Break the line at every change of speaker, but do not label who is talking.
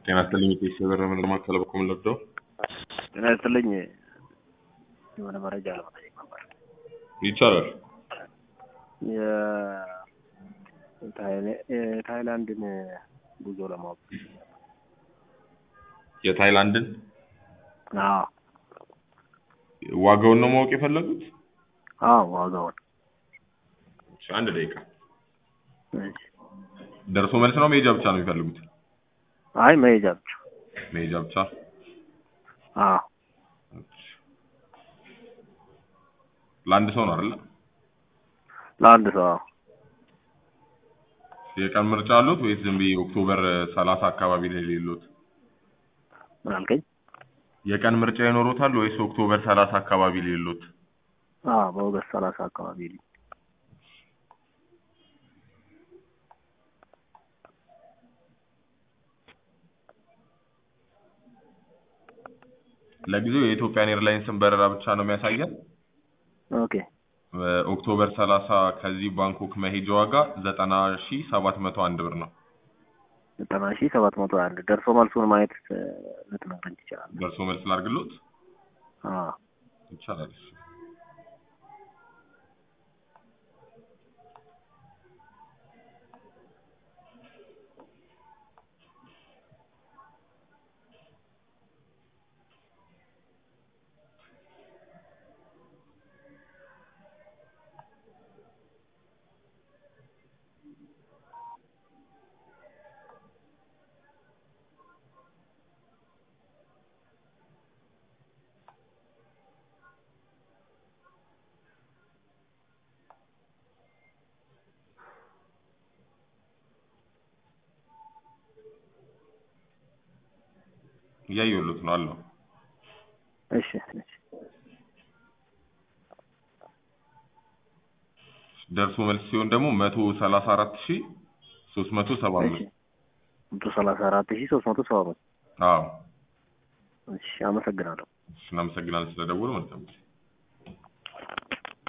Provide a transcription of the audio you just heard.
ጤና ይስጥልኝ ቴስ የበረ ምልማት ተለበኮ ምለብደው
ጤና ይስጥልኝ የሆነ መረጃ ለመጠየቅ ነበር።
ይቻላል።
የታይላ- የታይላንድን ጉዞ ለማወቅ
የታይላንድን
አዎ
ዋጋውን ነው ማወቅ የፈለጉት?
አዎ ዋጋውን
እሺ፣ አንድ ደቂቃ።
እሺ።
ደርሶ መልስ ነው መሄጃ ብቻ ነው የሚፈልጉት?
አይ መሄጃ ብቻ
መሄጃ ብቻ።
አዎ
እሺ። ለአንድ ሰው ነው አይደለ?
ለአንድ ሰው አዎ
የቀን ምርጫ አሉት ወይስ ዝም ብዬ ኦክቶበር ሰላሳ አካባቢ ላይ ሌሎት?
ምን አልከኝ?
የቀን ምርጫ ይኖሩታል ወይስ ኦክቶበር ሰላሳ አካባቢ ሌሎት?
አዎ በኦገስት ሰላሳ አካባቢ ልኝ
ለጊዜው የኢትዮጵያን ኤርላይንስን በረራ ብቻ ነው የሚያሳየን።
ኦኬ
ኦክቶበር 30 ከዚህ ባንኮክ መሄጃ ዋጋ 90701 ብር ነው።
ዘጠና ሺህ ሰባት መቶ አንድ ደርሶ መልሱን ማየት እ፣ ልትነግረኝ ትችላለህ?
ደርሶ መልስ ላድርግሎት?
አዎ
ይቻላል። እሺ። እያየሁሎት ነው አለው።
እሺ እሺ
ደርሶ መልስ ሲሆን ደግሞ 134375
እሺ መቶ ሰላሳ አራት ሺህ ሶስት መቶ ሰባ አምስት
አዎ።
እሺ አመሰግናለሁ።
እሺ፣ እናመሰግናለን ስለደወሉ። መልካም ጊዜ